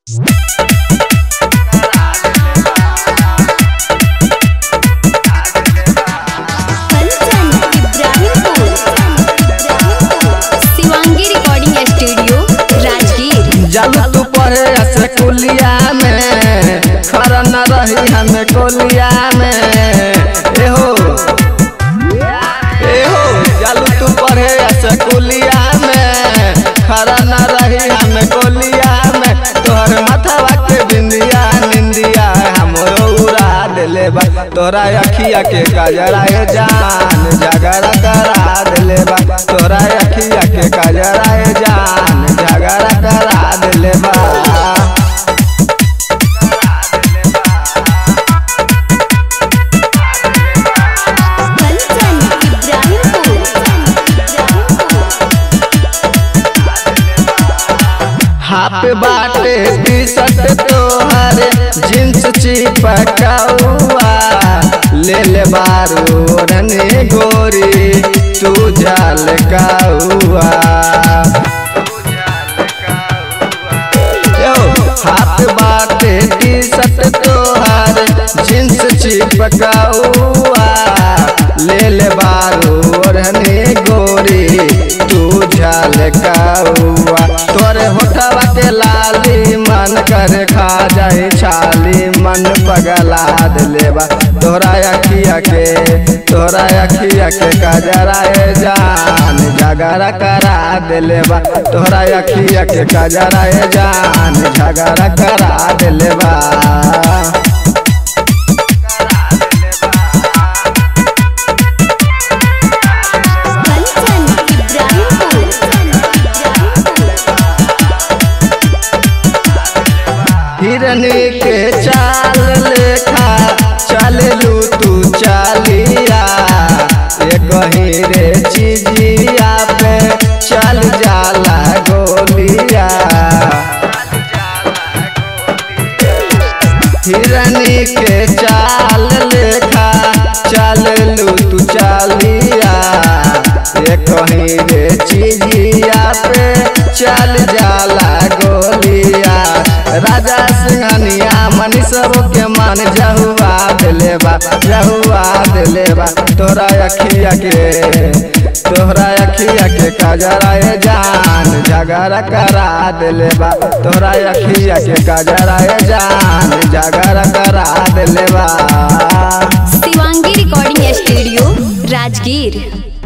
Kanchan Ibrahimpur Shivangi recording studio Rajgir जब तू पढ़े से कुलिया में खरा न रही हमें कोलिया में एहो एहो जब तू पढ़े से कुलिया में खरा न रही हमें कोलिया में तोहर माथवा के बिंदिया निंदिया हमरो उड़ा देले बा तोरा अखिया के काजरा ए जान झगड़ा करा देले बा तोरा अखिया के काजरा ए जान झगड़ा करा देले बा कंचन इब्राहिमपुर हाफ बाटे टी शर्ट तोहर जींस चिपकाउआ ले ले बारू रने गोरी तू जाल काउआ यो हाथ बाटे टी शर्ट तोहर जींस चिपकाउआ ले ले बारू रने गोरी तू जाल काउआ तोरे होठवा के लाली मन कर खा जाए छाली मन पगला देलेबा तोरा अखिया के तोरा अखिया के कजरा ए जान झगड़ा करा देलेबा तोरा अखिया के कजरा ए जान झगड़ा करा देलेबा कंचन इब्राहिमपुर हिरनी के चाल लेखा चललू तू चालिया एक रे चिजिया पे चल जाला गोलिया हिरनी के चाल लेखा चललू तू चालिया एक रे चिजिया पे चल जाला गोलिया राजा सिंहनिया मनीषब के मन जहुआ दिले बा जहुआ दिले बा तोरा अखिया के तोहरा अखिया के कजरा ए जान झगड़ा करा दिले बा तोहरा अखिया के कजरा ए जान झगड़ा करा दिले बा शिवांगी रिकॉर्डिंग स्टूडियो राजगीर